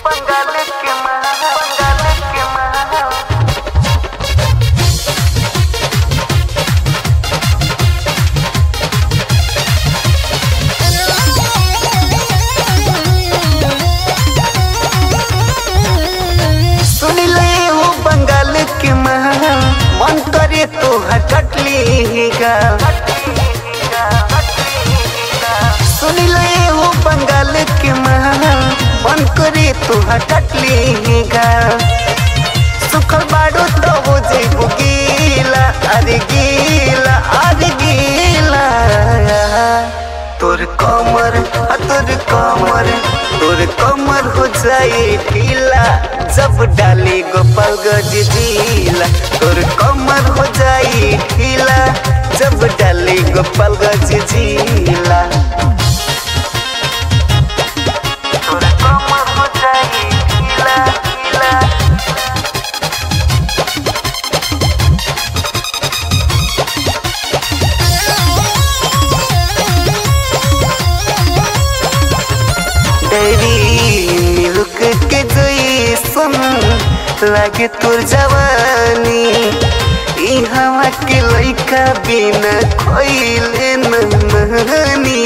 बंगाल के महा बंगाल के महा सुन ले हो बंगाल के महा मन करे तो हटली गा सुन ले हो बंगाल के महा मन करे तो हटली गा सुखल बाड़ो तो हो जेबू गीला अरे गीला अरे गीला तोर कमर आ तोर कमर तोर कमर हो जाए ढीला जब डाली गोपाल गज ढीला तोर कमर हो जाए ढीला जब डाली गोपाल गज झीला तोर कमर हो जाए ढीला ढीला डेरी मिल्क के जैसन लागे तोर जवानी ई हवा के लइका बिना खोइले नहानी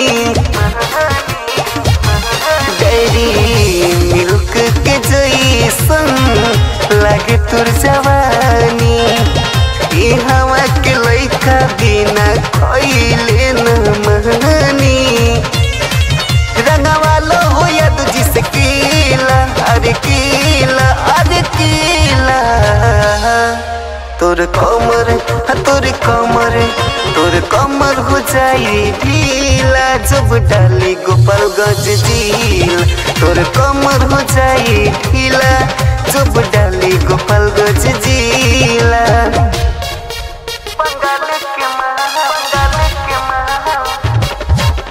डेरी मिल्क के जैसन लागे तोर जवानी ई हवा के लइका बिना खोइले नहानी रंगवालो हो या तुझी से कीला अरे कीला अरे कीला तोर कमर हाँ तोर कमर तोर कमर हो जाई ढीला जब डाली गोपाल गज झील तोर कमर हो जाई ढीला जब डाली गोपाल गज झीला बंगाल के महा बंगाल के महा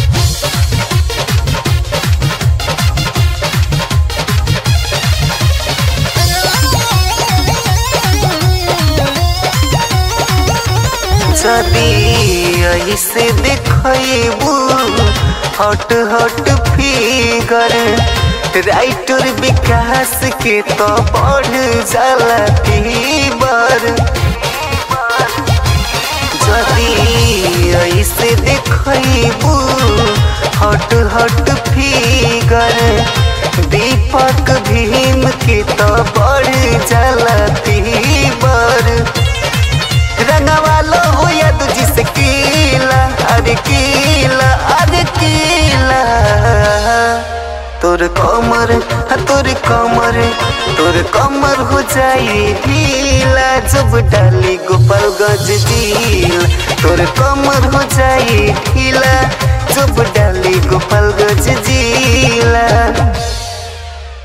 जदी ऐसे देखबू हट हट फिगर राइटर विकास के तो बढ़ जाला फीवर जदी ऐसे देखबू हट हट फिगर दीपक भीम के तो बढ़ जाला फीवर रंगवालो हो या तुझी से कीला अरे कीला अरे कीला तोर कमर हाँ तोर कमर तोर कमर हो जाई ढीला जब डाली गोपाल गज झील तोर कमर हो जाई ढीला जब डाली गोपाल गज